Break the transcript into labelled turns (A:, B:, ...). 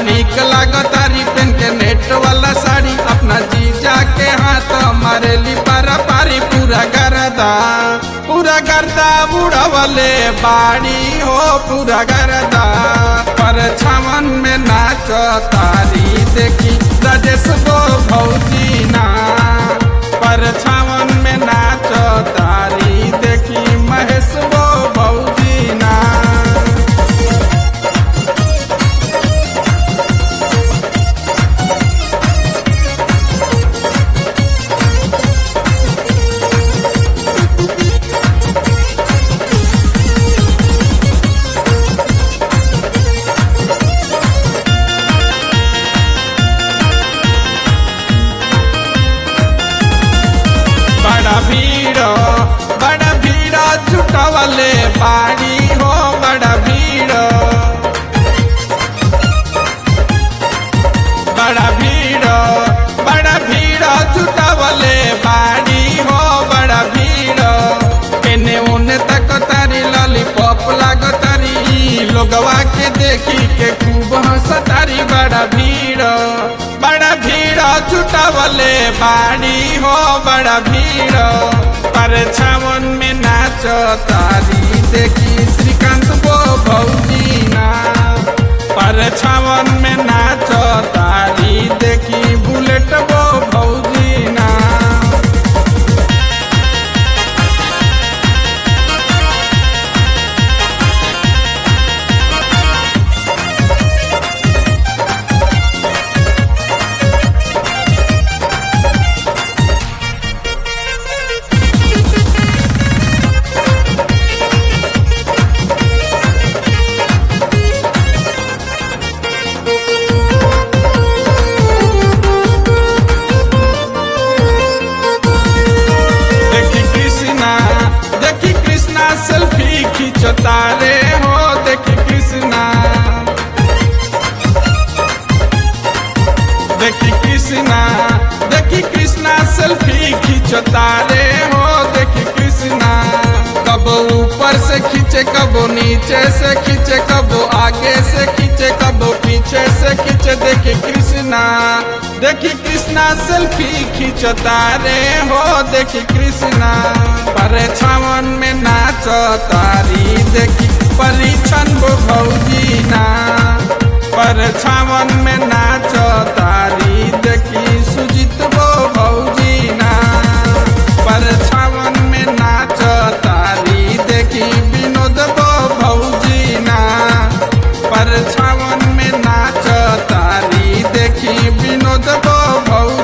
A: निक लागतारी पेन के नेट वाला साड़ी अपना जीजा के हाथ मारेली पारा पारी पूरा गरदा पूरा गर्दा बुढ़वले बाड़ी हो पूरा गर्दा पर छावन में नाच तारी देखी राजेश गो भौजी ना पर छावन में नाच तारी देखी महेश गो भौजी ना बड़ा भीड़ बड़ा भीड़ जुटवले बाड़ी हो बड़ा भीड़ बड़ा भीड़ बड़ा भीड़ जुटवले बाड़ी हो बड़ा भीड़ एने ओने तक तारी लॉलीपॉप लागतारी लोगवा के देखी के खूब हंसतारी बड़ा भीड़ बड़ा भीड़ जुटवले बाड़ी हो बड़ा भीड़ पर छावन में नाच तारी देखी श्रीकांत गो भौजी ना पर छावन में नाच तारी देखी बुलेट गो भौजी ना देखी कृष्णा देखी कृष्णा सेल्फी खींचता रे हो देखी कृष्णा देखी कृष्णा देखी कृष्णा सेल्फी खींचता रे हो देखी कृष्णा कब ऊपर से खींचे कब नीचे से खींचे कब आगे से खींचे कब पीछे से खींचे देखी कृष्णा देखी कृष्णा सेल्फी खींचता रे हो देखी कृष्णा पर छावन में नाच तारी देखी परीक्षण वो भौजी ना पर छावन में नाच तारी देखी सुजित वो भौजी ना पर छावन में नाच तारी देखी विनोद वो भौजी ना पर छावन में नाच तारी देखी विनोद वो भौजी